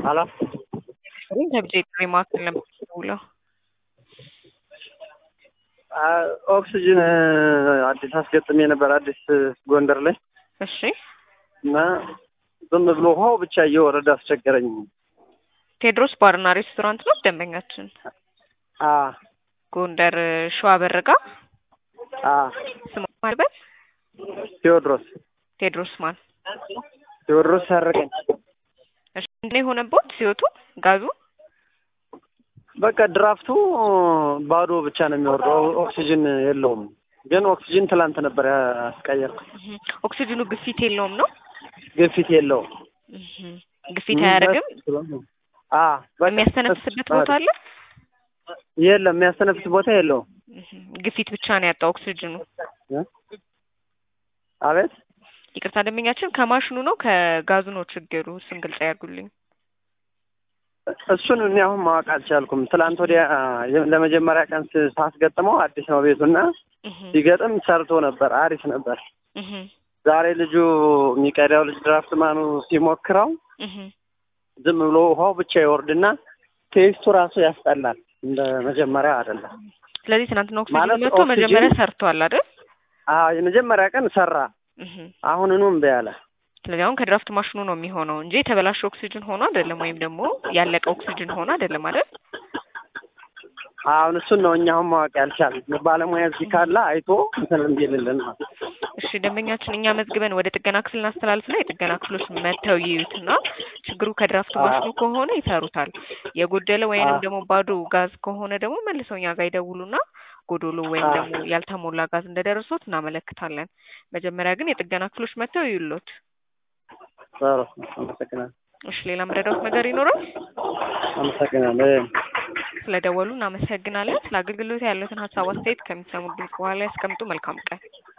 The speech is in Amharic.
ሀሎ ከብጄ ጥሪ ማዕከል ነበር የምደውለው። ኦክሲጅን አዲስ አስገጥሜ ነበር አዲስ ጎንደር ላይ እሺ እና ዝም ብሎ ውሃው ብቻ እየወረደ አስቸገረኝ። ቴዎድሮስ ባርና ሬስቶራንት ነው ደንበኛችን። አ ጎንደር ሸዋ በረጋ አ ስሙ ማልበት ቴዎድሮስ ቴዎድሮስ ማን ቴዎድሮስ ሰርቀኝ እሺ ምንድን ነው የሆነቦት ሲወቱ ጋዙ በቃ ድራፍቱ ባዶ ብቻ ነው የሚወርደው፣ ኦክሲጅን የለውም። ግን ኦክሲጅን ትላንት ነበር ያስቀየርኩት። እህ፣ ኦክሲጅኑ ግፊት የለውም ነው ግፊት የለውም። እህ፣ ግፊት አያደርግም። አ በቃ የሚያስተነፍስበት ቦታ አለ። የለም፣ የሚያስተነፍስ ቦታ የለውም። እህ፣ ግፊት ብቻ ነው ያጣው ኦክሲጅኑ። አቤት ይቅርታ ደንበኛችን ከማሽኑ ነው ከጋዙ ነው ችግሩ? እሱን ግልጽ ያድርጉልኝ። እሱን እኔ አሁን ማወቅ አልቻልኩም። ትላንት ወዲያ ለመጀመሪያ ቀን ስ- ሳስገጥመው አዲስ ነው ቤቱና እህ፣ ሲገጥም ሰርቶ ነበር፣ አሪፍ ነበር። እህ፣ ዛሬ ልጁ የሚቀዳው ልጅ ድራፍት ማኑ ሲሞክረው እህ። ዝም ብሎ ውሃው ብቻ ይወርድና ቴስቱ ራሱ ያስጠላል። እንደ መጀመሪያ አይደለም። ስለዚህ ትናንትና ኦክሲጅኑ ማለት መጥቶ ኦክሲጅን- መጀመሪያ ሰርቷል አይደል? አዎ የመጀመሪያ ቀን ሰራ፣ እህ። አሁንኑ እምቢ አለ። ስለዚህ አሁን ከድራፍት ማሽኑ ነው የሚሆነው እንጂ የተበላሸ ኦክሲጅን ሆኖ አይደለም፣ ወይም ደግሞ ያለቀ ኦክሲጅን ሆኖ አይደለም አይደል? አሁን እሱን ነው እኛ አሁን ማወቅ ያልቻልን። ባለሙያ እዚህ ካለ አይቶ እንትን እንዲልልን ነው። እሺ ደንበኛችን እኛ መዝግበን ወደ ጥገና ክፍል እናስተላልፍና የጥገና ክፍሎች መጥተው ይዩትና ችግሩ ከድራፍት ማሽኑ ከሆነ ይሰሩታል። የጎደለ ወይንም አዎ። ደግሞ ባዶ ጋዝ ከሆነ ደግሞ መልሰው እኛ ጋር ይደውሉና ጎዶሎ ወይም አዎ። ደግሞ ያልተሞላ ጋዝ እንደደረሶት እናመለክታለን። መጀመሪያ ግን የጥገና ክፍሎች መጥተው ይዩሎት። ጥሩ፣ አመሰግናለሁ። እሺ ሌላ መረዳት ነገር ይኖራል? አመሰግናለሁ። ስለደወሉ እናመሰግናለን። ስለ አገልግሎት ያሉትን ሀሳብ አስተያየት ከሚሰሙ ድምጽ በኋላ ያስቀምጡ። መልካም ቀን።